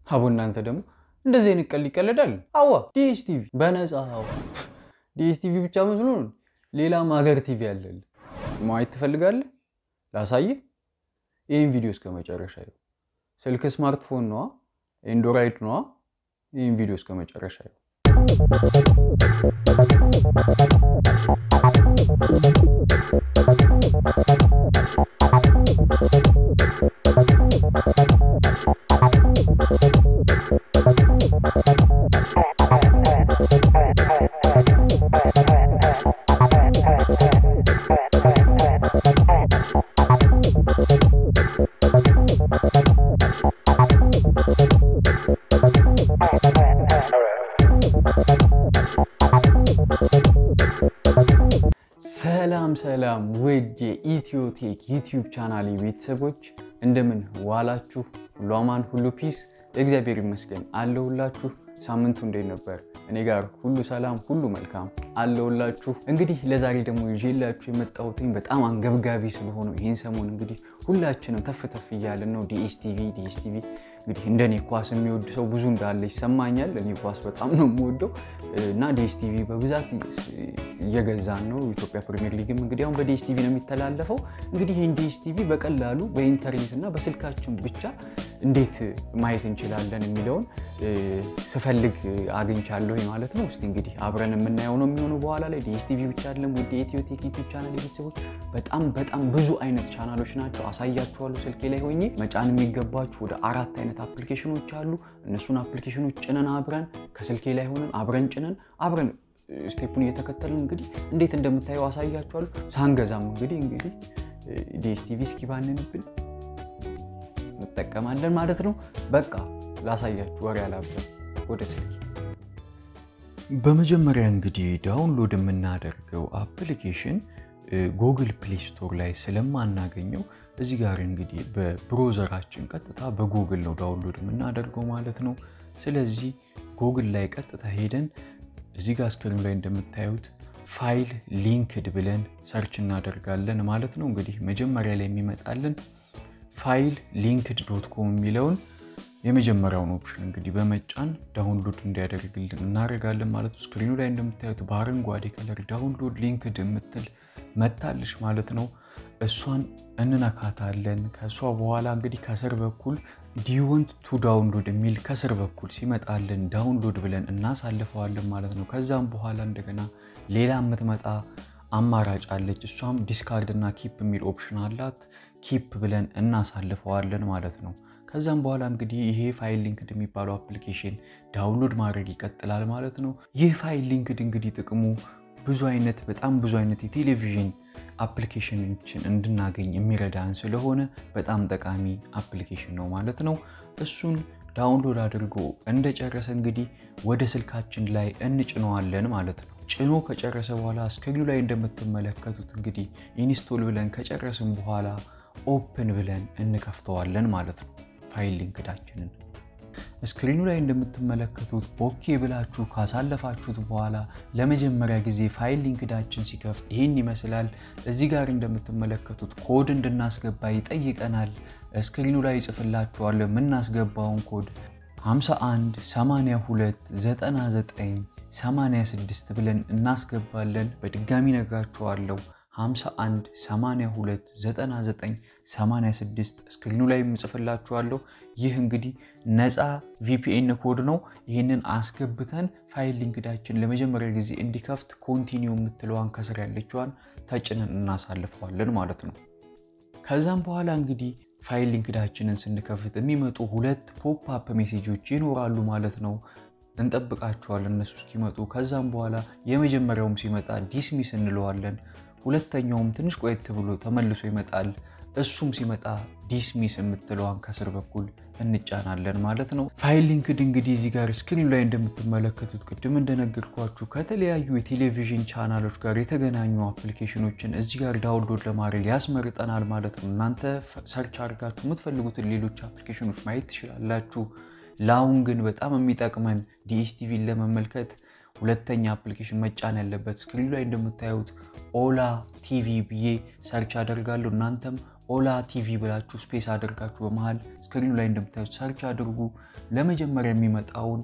አቦ እናንተ ደግሞ እንደዚህ አይነት ቀልድ ይቀለዳል? አዋ ዲኤስቲቪ በነፃ አዋ ዲኤስቲቪ ብቻ መስሎ ነው። ሌላም ሀገር ቲቪ አለል። ማየት ትፈልጋለህ? ላሳይህ። ይህን ቪዲዮ እስከ መጨረሻ ይኸው። ስልክ ስማርትፎን ነዋ፣ ኤንድሮይድ ነዋ። ይህን ቪዲዮ እስከ መጨረሻ ይኸው። ሰላም ሰላም ውድ የኢትዮቴክ ዩቲዩብ ቻናል ቤተሰቦች እንደምን ዋላችሁ? ሁሉ አማን፣ ሁሉ ፒስ፣ እግዚአብሔር ይመስገን አለሁላችሁ። ሳምንቱ እንዴት ነበር? እኔ ጋር ሁሉ ሰላም፣ ሁሉ መልካም አለሁላችሁ። እንግዲህ ለዛሬ ደግሞ ይዤላችሁ የመጣሁትኝ በጣም አንገብጋቢ ስለሆነ ይህን ሰሞን እንግዲህ ሁላችንም ተፍ ተፍ እያለን ነው። ዲኤስቲቪ ዲኤስቲቪ እንግዲህ እንደኔ ኳስ የሚወድ ሰው ብዙ እንዳለ ይሰማኛል። እኔ ኳስ በጣም ነው የምወደው እና ዲኤስቲቪ በብዛት እየገዛን ነው። ኢትዮጵያ ፕሪሚየር ሊግም እንግዲህ አሁን በዲኤስቲቪ ነው የሚተላለፈው። እንግዲህ ይህን ዲኤስቲቪ በቀላሉ በኢንተርኔት እና በስልካችን ብቻ እንዴት ማየት እንችላለን የሚለውን ስፈልግ አግኝቻለሁ ማለት ነው። እስቲ እንግዲህ አብረን የምናየው ነው የሚሆነው በኋላ ላይ። ዲኤስቲቪ ብቻ አይደለም ውድ የኢትዮቴክ ዩቲዩብ ቻናል ቤተሰቦች፣ በጣም በጣም ብዙ አይነት ቻናሎች ናቸው። አሳያችኋለሁ ስልኬ ላይ ሆኜ። መጫን የሚገባችሁ ወደ አራት አይነት አፕሊኬሽኖች አሉ። እነሱን አፕሊኬሽኖች ጭነን አብረን ከስልኬ ላይ ሆነን አብረን ጭነን አብረን ስቴፑን እየተከተልን እንግዲህ እንዴት እንደምታየው አሳያችኋለሁ። ሳንገዛም እንግዲህ እንግዲህ ዲኤስቲቪ እስኪባንንብን እንጠቀማለን ማለት ነው። በቃ ላሳያችሁ፣ ወሬ አላብዛም፣ ወደ ስልኬ። በመጀመሪያ እንግዲህ ዳውንሎድ የምናደርገው አፕሊኬሽን ጉግል ፕሌይ ስቶር ላይ ስለማናገኘው እዚህ ጋር እንግዲህ በብሮዘራችን ቀጥታ በጉግል ነው ዳውንሎድ የምናደርገው ማለት ነው። ስለዚህ ጉግል ላይ ቀጥታ ሄደን እዚህ ጋር ስክሪኑ ላይ እንደምታዩት ፋይል ሊንክድ ብለን ሰርች እናደርጋለን ማለት ነው። እንግዲህ መጀመሪያ ላይ የሚመጣልን ፋይል ሊንክድ ዶት ኮም የሚለውን የመጀመሪያውን ኦፕሽን እንግዲህ በመጫን ዳውንሎድ እንዲያደርግልን እናደርጋለን ማለት ነው። ስክሪኑ ላይ እንደምታዩት በአረንጓዴ ከለር ዳውንሎድ ሊንክድ የምትል መታለች ማለት ነው። እሷን እንነካታለን። ከእሷ በኋላ እንግዲህ ከስር በኩል ዲወንት ቱ ዳውንሎድ የሚል ከስር በኩል ሲመጣልን ዳውንሎድ ብለን እናሳልፈዋለን ማለት ነው። ከዛም በኋላ እንደገና ሌላ የምትመጣ አማራጭ አለች። እሷም ዲስካርድ እና ኪፕ የሚል ኦፕሽን አላት። ኪፕ ብለን እናሳልፈዋለን ማለት ነው። ከዛም በኋላ እንግዲህ ይሄ ፋይል ሊንክድ የሚባለው አፕሊኬሽን ዳውንሎድ ማድረግ ይቀጥላል ማለት ነው። ይህ ፋይል ሊንክድ እንግዲህ ጥቅሙ ብዙ አይነት በጣም ብዙ አይነት የቴሌቪዥን አፕሊኬሽኖችን እንድናገኝ የሚረዳን ስለሆነ በጣም ጠቃሚ አፕሊኬሽን ነው ማለት ነው። እሱን ዳውንሎድ አድርጎ እንደጨረሰ እንግዲህ ወደ ስልካችን ላይ እንጭነዋለን ማለት ነው። ጭኖ ከጨረሰ በኋላ ስክሪኑ ላይ እንደምትመለከቱት እንግዲህ ኢንስቶል ብለን ከጨረስን በኋላ ኦፕን ብለን እንከፍተዋለን ማለት ነው ፋይል ሊንክዳችንን። ስክሪኑ ላይ እንደምትመለከቱት ኦኬ ብላችሁ ካሳለፋችሁት በኋላ ለመጀመሪያ ጊዜ ፋይል ሊንክዳችን ሲከፍት ይህን ይመስላል። እዚህ ጋር እንደምትመለከቱት ኮድ እንድናስገባ ይጠይቀናል። ስክሪኑ ላይ ይጽፍላችኋለሁ የምናስገባውን ኮድ 51 82 99 86 ብለን እናስገባለን። በድጋሚ ነግራችኋለሁ 51 82 99 86 ስክሪኑ ላይ የምጽፍላችኋለሁ። ይህ እንግዲህ ነፃ ቪፒኤን ኮድ ነው። ይህንን አስገብተን ፋይል ሊንክዳችን ለመጀመሪያ ጊዜ እንዲከፍት ኮንቲኒው የምትለዋን ከስር ያለችዋን ተጭነን እናሳልፈዋለን ማለት ነው። ከዛም በኋላ እንግዲህ ፋይል ሊንክዳችንን ስንከፍት የሚመጡ ሁለት ፖፕ አፕ ሜሴጆች ይኖራሉ ማለት ነው። እንጠብቃቸዋለን እነሱ እስኪመጡ። ከዛም በኋላ የመጀመሪያውም ሲመጣ ዲስሚስ እንለዋለን። ሁለተኛውም ትንሽ ቆየት ብሎ ተመልሶ ይመጣል። እሱም ሲመጣ ዲስሚስ የምትለዋን ከስር በኩል እንጫናለን ማለት ነው። ፋይል ሊንክድ እንግዲህ እዚህ ጋር ስክሪኑ ላይ እንደምትመለከቱት ቅድም እንደነገርኳችሁ ከተለያዩ የቴሌቪዥን ቻናሎች ጋር የተገናኙ አፕሊኬሽኖችን እዚህ ጋር ዳውንሎድ ለማድረግ ያስመርጠናል ማለት ነው። እናንተ ሰርች አድርጋችሁ የምትፈልጉትን ሌሎች አፕሊኬሽኖች ማየት ትችላላችሁ። ለአሁን ግን በጣም የሚጠቅመን ዲኤስቲቪን ለመመልከት ሁለተኛ አፕሊኬሽን መጫን ያለበት ስክሪኑ ላይ እንደምታዩት ኦላ ቲቪ ብዬ ሰርች አደርጋለሁ። እናንተም ኦላ ቲቪ ብላችሁ ስፔስ አድርጋችሁ በመሀል ስክሪኑ ላይ እንደምታዩት ሰርች አድርጉ። ለመጀመሪያ የሚመጣውን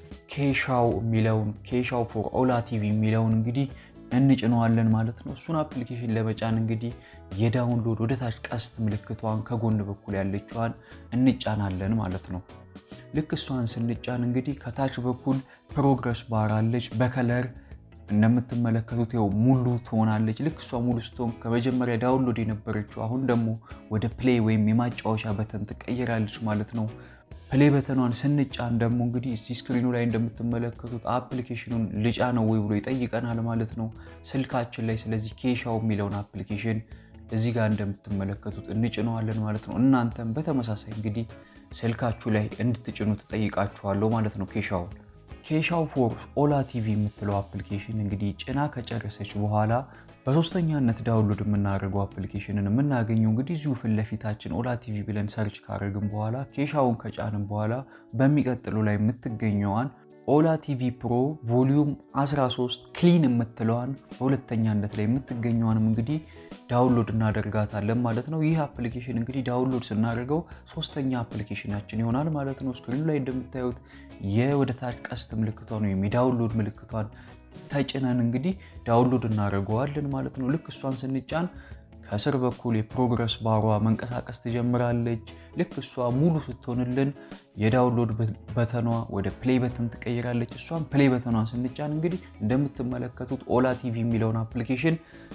ኬሻው የሚለውን ኬሻው ፎር ኦላ ቲቪ የሚለውን እንግዲህ እንጭነዋለን ማለት ነው። እሱን አፕሊኬሽን ለመጫን እንግዲህ የዳውንሎድ ወደ ታች ቀስት ምልክቷን ከጎን በኩል ያለችዋን እንጫናለን ማለት ነው። ልክ እሷን ስንጫን እንግዲህ ከታች በኩል ፕሮግረስ ባር አለች በከለር እንደምትመለከቱት ው ሙሉ ትሆናለች። ልክ እሷ ሙሉ ስትሆን ከመጀመሪያ ዳውንሎድ የነበረችው አሁን ደግሞ ወደ ፕሌይ ወይም የማጫወቻ በተን ትቀይራለች ማለት ነው። ፕሌይ በተኗን ስንጫን ደግሞ እንግዲህ እዚህ ስክሪኑ ላይ እንደምትመለከቱት አፕሊኬሽኑን ልጫ ነው ወይ ብሎ ይጠይቀናል ማለት ነው ስልካችን ላይ። ስለዚህ ኬሻው የሚለውን አፕሊኬሽን እዚህ ጋር እንደምትመለከቱት እንጭነዋለን ማለት ነው። እናንተም በተመሳሳይ እንግዲህ ስልካችሁ ላይ እንድትጭኑ ትጠይቃችኋለሁ ማለት ነው ኬሻውን። ኬሻው ፎር ኦላ ቲቪ የምትለው አፕሊኬሽን እንግዲህ ጭና ከጨረሰች በኋላ በሶስተኛነት ዳውንሎድ የምናደርገው አፕሊኬሽንን የምናገኘው እንግዲህ እዚሁ ፊት ለፊታችን ኦላ ቲቪ ብለን ሰርች ካደረግን በኋላ ኬሻውን ከጫንም በኋላ በሚቀጥሉ ላይ የምትገኘዋን ኦላ ቲቪ ፕሮ ቮሊዩም 13 ክሊን የምትለዋን በሁለተኛነት ላይ የምትገኘዋንም እንግዲህ ዳውንሎድ እናደርጋታለን ማለት ነው። ይህ አፕሊኬሽን እንግዲህ ዳውንሎድ ስናደርገው ሶስተኛ አፕሊኬሽናችን ይሆናል ማለት ነው። ስክሪኑ ላይ እንደምታዩት የወደታች ቀስት ምልክቷን ወይም የዳውንሎድ ምልክቷን ተጭነን እንግዲህ ዳውንሎድ እናደርገዋለን ማለት ነው። ልክ እሷን ስንጫን ከስር በኩል የፕሮግረስ ባሯ መንቀሳቀስ ትጀምራለች። ልክ እሷ ሙሉ ስትሆንልን የዳውንሎድ በተኗ ወደ ፕሌይ በተን ትቀይራለች። እሷን ፕሌይ በተኗን ስንጫን እንግዲህ እንደምትመለከቱት ኦላ ቲቪ የሚለውን አፕሊኬሽን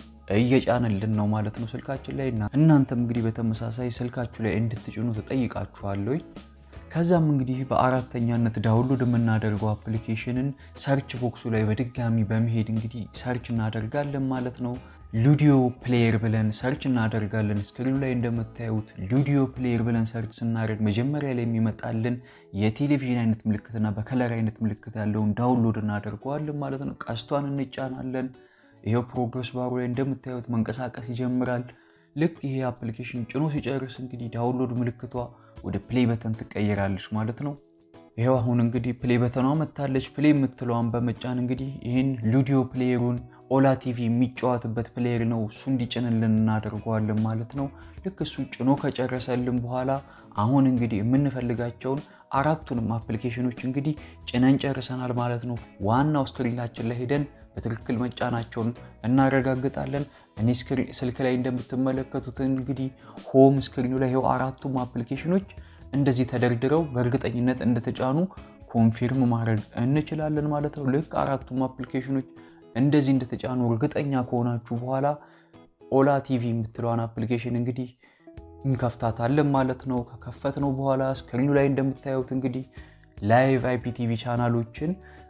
እየጫነልን ነው ማለት ነው ስልካችን ላይ። እናንተም እንግዲህ በተመሳሳይ ስልካችሁ ላይ እንድትጭኑ ተጠይቃችኋለሁ። ከዛም እንግዲህ በአራተኛነት ዳውንሎድ የምናደርገው አፕሊኬሽንን ሰርች ቦክሱ ላይ በድጋሚ በመሄድ እንግዲህ ሰርች እናደርጋለን ማለት ነው። ሉዲዮ ፕሌየር ብለን ሰርች እናደርጋለን። ስክሪኑ ላይ እንደምታዩት ሉዲዮ ፕሌየር ብለን ሰርች ስናደርግ መጀመሪያ ላይ የሚመጣልን የቴሌቪዥን አይነት ምልክትና በከለር አይነት ምልክት ያለውን ዳውንሎድ እናደርገዋለን ማለት ነው። ቀስቷን እንጫናለን። ይሄው ፕሮግረስ ባሩ ላይ እንደምታዩት መንቀሳቀስ ይጀምራል። ልክ ይሄ አፕሊኬሽን ጭኖ ሲጨርስ እንግዲህ ዳውንሎድ ምልክቷ ወደ ፕሌይ በተን ትቀይራለች ማለት ነው። ይሄው አሁን እንግዲህ ፕሌይ በተኗ መታለች። ፕሌይ የምትለዋን በመጫን እንግዲህ ይህን ሉዲዮ ፕሌየሩን ኦላ ቲቪ የሚጫወትበት ፕሌየር ነው እሱ እንዲጭንልን እናደርገዋለን ማለት ነው። ልክ እሱ ጭኖ ከጨረሰልን በኋላ አሁን እንግዲህ የምንፈልጋቸውን አራቱንም አፕሊኬሽኖች እንግዲህ ጭነን ጨርሰናል ማለት ነው። ዋናው ስክሪናችን ላይ ሄደን በትክክል መጫናቸውን እናረጋግጣለን። እኔ ስልክ ላይ እንደምትመለከቱት እንግዲህ ሆም ስክሪኑ ላይ ይኸው አራቱም አፕሊኬሽኖች እንደዚህ ተደርድረው በእርግጠኝነት እንደተጫኑ ኮንፊርም ማድረግ እንችላለን ማለት ነው። ልክ አራቱም አፕሊኬሽኖች እንደዚህ እንደተጫኑ እርግጠኛ ከሆናችሁ በኋላ ኦላ ቲቪ የምትለዋን አፕሊኬሽን እንግዲህ እንከፍታታለን ማለት ነው። ከከፈት ነው በኋላ ስክሪኑ ላይ እንደምታዩት እንግዲህ ላይቭ አይፒቲቪ ቻናሎችን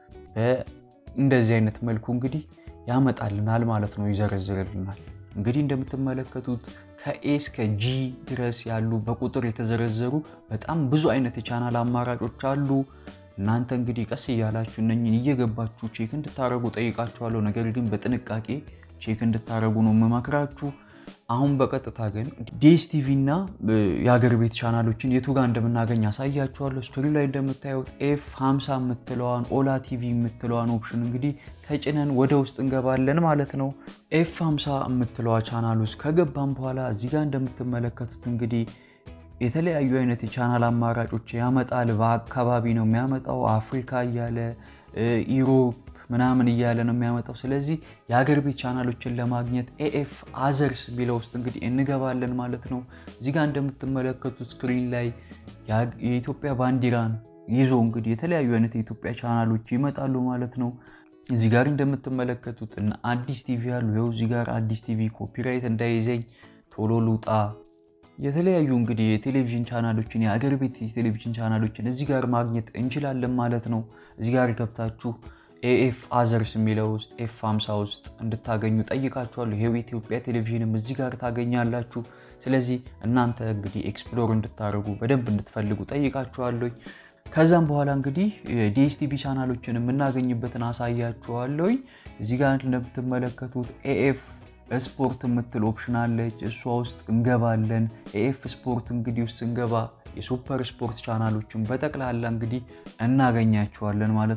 እንደዚህ አይነት መልኩ እንግዲህ ያመጣልናል ማለት ነው፣ ይዘረዝርልናል። እንግዲህ እንደምትመለከቱት ከኤ እስከ ጂ ድረስ ያሉ በቁጥር የተዘረዘሩ በጣም ብዙ አይነት የቻናል አማራጮች አሉ። እናንተ እንግዲህ ቀስ እያላችሁ እነኝን እየገባችሁ ቼክ እንድታደረጉ ጠይቃችኋለሁ። ነገር ግን በጥንቃቄ ቼክ እንድታደረጉ ነው የምመክራችሁ። አሁን በቀጥታ ግን ዲኤስቲቪ እና የሀገር ቤት ቻናሎችን የቱ ጋር እንደምናገኝ ያሳያችኋለሁ። ስክሪን ላይ እንደምታዩት ኤፍ 50 የምትለዋን ኦላ ቲቪ የምትለዋን ኦፕሽን እንግዲህ ተጭነን ወደ ውስጥ እንገባለን ማለት ነው። ኤፍ 50 የምትለዋ ቻናል ውስጥ ከገባን በኋላ እዚህ ጋር እንደምትመለከቱት እንግዲህ የተለያዩ አይነት የቻናል አማራጮች ያመጣል። በአካባቢ ነው የሚያመጣው፣ አፍሪካ እያለ ኢሮፕ ምናምን እያለ ነው የሚያመጣው። ስለዚህ የሀገር ቤት ቻናሎችን ለማግኘት ኤኤፍ አዘርስ የሚለው ውስጥ እንግዲህ እንገባለን ማለት ነው። እዚህ ጋር እንደምትመለከቱት ስክሪን ላይ የኢትዮጵያ ባንዲራን ይዞ እንግዲህ የተለያዩ አይነት የኢትዮጵያ ቻናሎች ይመጣሉ ማለት ነው። እዚህ ጋር እንደምትመለከቱት እና አዲስ ቲቪ ያሉ ይኸው እዚህ ጋር አዲስ ቲቪ ኮፒራይት እንዳይዘኝ ቶሎ ልውጣ የተለያዩ እንግዲህ የቴሌቪዥን ቻናሎችን የአገር ቤት የቴሌቪዥን ቻናሎችን እዚህ ጋር ማግኘት እንችላለን ማለት ነው። እዚህ ጋር ገብታችሁ ኤኤፍ አዘርስ የሚለው ውስጥ ኤፍ 50 ውስጥ እንድታገኙ ጠይቃችኋለሁ። ይሄው የኢትዮጵያ ቴሌቪዥንም እዚህ ጋር ታገኛላችሁ። ስለዚህ እናንተ እንግዲህ ኤክስፕሎር እንድታደርጉ በደንብ እንድትፈልጉ ጠይቃችኋለሁ። ከዛም በኋላ እንግዲህ ዲኤስቲቪ ቻናሎችን የምናገኝበትን አሳያችኋለሁ። እዚህ ጋር እንደምትመለከቱት ኤኤፍ ስፖርት የምትል ኦፕሽን አለች። እሷ ውስጥ እንገባለን። ኤኤፍ ስፖርት እንግዲህ ውስጥ እንገባ የሱፐር ስፖርት ቻናሎችን በጠቅላላ እንግዲህ እናገኛቸዋለን ማለት ነው።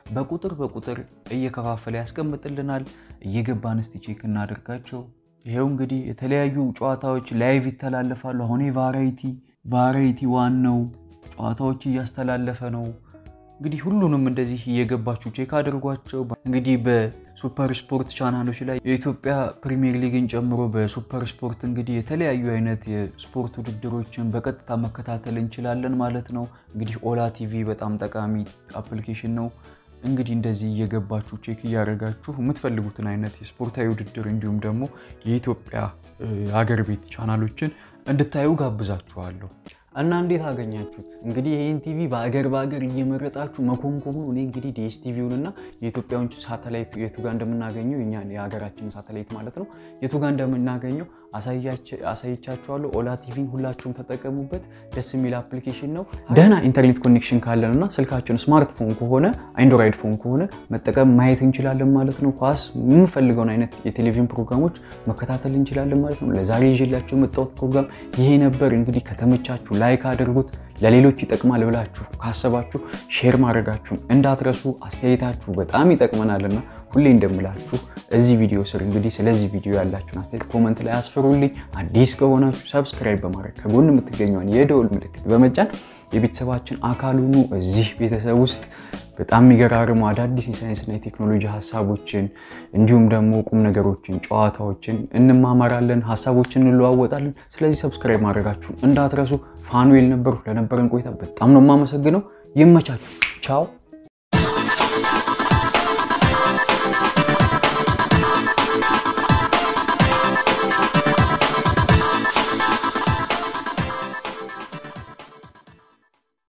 በቁጥር በቁጥር እየከፋፈለ ያስቀምጥልናል። እየገባን እስቲ ቼክ እናደርጋቸው። ይሄው እንግዲህ የተለያዩ ጨዋታዎች ላይቭ ይተላለፋሉ። አሁን ቫራይቲ ቫራይቲ ዋን ነው ጨዋታዎች እያስተላለፈ ነው። እንግዲህ ሁሉንም እንደዚህ እየገባችሁ ቼክ አድርጓቸው። እንግዲህ በሱፐር ስፖርት ቻናሎች ላይ የኢትዮጵያ ፕሪሚየር ሊግን ጨምሮ በሱፐር ስፖርት እንግዲህ የተለያዩ አይነት የስፖርት ውድድሮችን በቀጥታ መከታተል እንችላለን ማለት ነው። እንግዲህ ኦላ ቲቪ በጣም ጠቃሚ አፕሊኬሽን ነው። እንግዲህ እንደዚህ እየገባችሁ ቼክ እያደረጋችሁ የምትፈልጉትን አይነት የስፖርታዊ ውድድር እንዲሁም ደግሞ የኢትዮጵያ ሀገር ቤት ቻናሎችን እንድታዩ ጋብዛችኋለሁ። እና እንዴት አገኛችሁት? እንግዲህ ይህን ቲቪ በአገር በአገር እየመረጣችሁ መኮንኮኑ እኔ እንግዲህ ዲኤስ ቲቪውን እና የኢትዮጵያውን ሳተላይት የቱ ጋር እንደምናገኘው እኛ የሀገራችን ሳተላይት ማለት ነው የቱ ጋር እንደምናገኘው አሳይቻችኋለሁ። ኦላ ቲቪን ሁላችሁም ተጠቀሙበት። ደስ የሚል አፕሊኬሽን ነው። ደህና ኢንተርኔት ኮኔክሽን ካለን እና ስልካችን ስማርትፎን ከሆነ አንድሮይድ ፎን ከሆነ መጠቀም ማየት እንችላለን ማለት ነው። ኳስ የምንፈልገውን አይነት የቴሌቪዥን ፕሮግራሞች መከታተል እንችላለን ማለት ነው። ለዛሬ ይዤላችሁ የመጣሁት ፕሮግራም ይሄ ነበር። እንግዲህ ከተመቻችሁ ላይክ አድርጉት። ለሌሎች ይጠቅማል ብላችሁ ካሰባችሁ ሼር ማድረጋችሁን እንዳትረሱ። አስተያየታችሁ በጣም ይጠቅመናልና ሁሌ እንደምላችሁ እዚህ ቪዲዮ ስር እንግዲህ ስለዚህ ቪዲዮ ያላችሁን አስተያየት ኮመንት ላይ አስፍሩልኝ። አዲስ ከሆናችሁ ሰብስክራይብ በማድረግ ከጎን የምትገኘውን የደወል ምልክት በመጫን የቤተሰባችን አካል ሁኑ። እዚህ ቤተሰብ ውስጥ በጣም የሚገራርሙ አዳዲስ የሳይንስና የቴክኖሎጂ ሀሳቦችን እንዲሁም ደግሞ ቁም ነገሮችን፣ ጨዋታዎችን እንማማራለን፣ ሀሳቦችን እንለዋወጣለን። ስለዚህ ሰብስክራይብ ማድረጋችሁን እንዳትረሱ። ፋኑኤል ነበሩ። ለነበረን ቆይታ በጣም ነው የማመሰግነው። ይመቻችሁ። ቻው